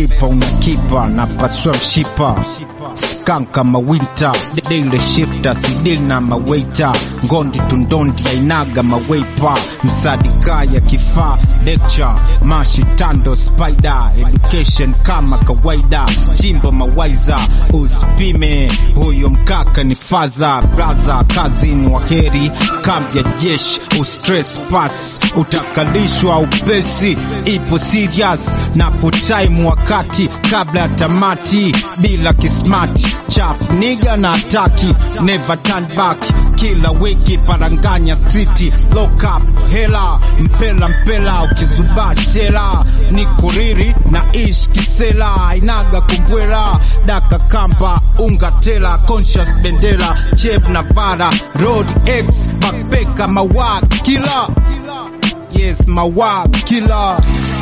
dipa unakipa na paswa mshipa skanka mawinta daily shifter sidil na mawaita ngondi tundondi ainaga maweipa msadika ya kifaa lecture mashitando spider education kama kawaida chimbo mawaiza usipime huyo mkaka ni faza braza kazini wa heri kambi ya jeshi ustress pass utakalishwa upesi ipo serious na putime wakati kabla ya tamati bila kismati chafu niga na ataki never turn back kila wiki paranganya street lock up hela mpela mpela ukizubaa shela ni kuriri na ish kisela inaga kumbwela daka kamba unga tela conscious bendera chef na vara road x bakbeka mawa kila yes mawa kila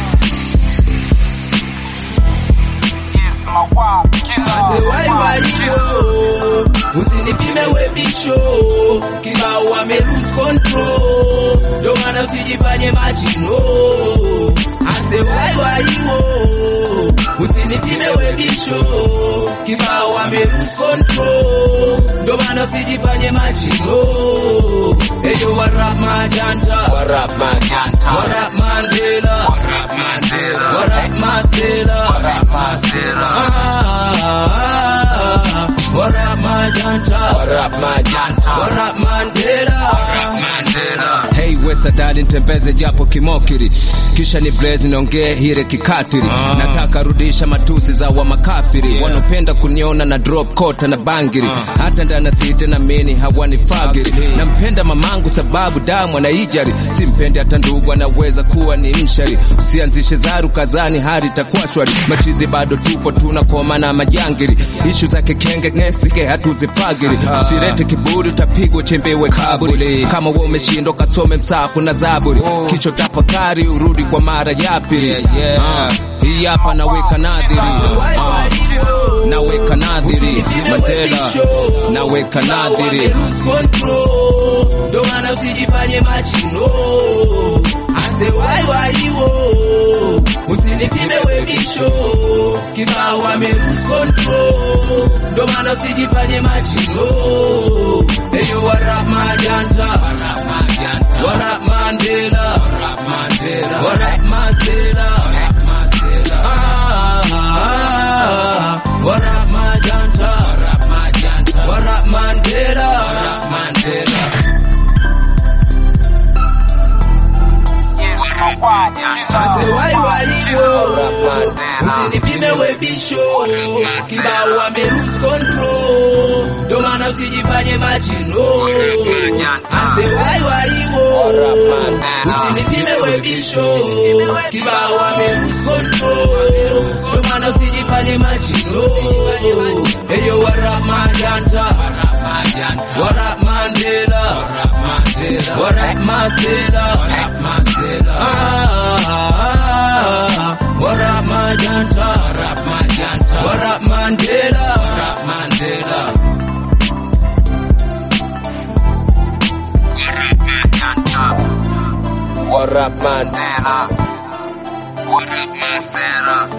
yes mawa kila Waiwaio, usinipime webisho, kibao wame lose control, ndo maana usijifanye majino. Ase waiwaio, usinipime webisho, kibao wame lose control, ndo maana usijifanye majino. Eyo warap majanta, Warap Maganta, warap Mandela, Warap Mandela, warap Masela, Warap Masera, Ah, warap majanta, Warap Maganta, warap Mandela. Warap Mandela. Hey Wesa dali ntembeze japo kimokiri kisha ni blaze niongee hire kikatiri nataka rudisha matusi za wa makafiri wanopenda kuniona na drop kota na bangiri hata ndana site na mini hawanifagiri nampenda mamangu sababu damu anaijari simpendi hata ndugu anaweza kuwa ni mshari usianzishe zaru kazani hari itakuwa shwari machizi bado tupo tunakoma na majangiri ishu zake kenge ngesike hatuzifagiri usirete kiburi utapigwa chembewe kaburi kama wewe umeshindwa kasome msafu na zaburi kicho tafakari urudi kwa mara ya pili Ah, hii hapa naweka nadhiri Ah, naweka nadhiri Mandela naweka nadhiri control ndo maana usijifanye majino ase waiwaiwo usinipime webisho kibao wame lose control ndo maana usijifanye majino eyo warap majanta warap mandela warap masela Ah, warap majanta warap mandela Ase waiwaiwo usinipime webisho kibao wame lose control ndo maana usijifanye majino ase waiwaiwo usinipime webisho kibao wame lose control ndo maana usijifanye majino eyo warap majanta warap mandela warap masela Ah, warap majanta warap mandela Warap Mandela Warap Masera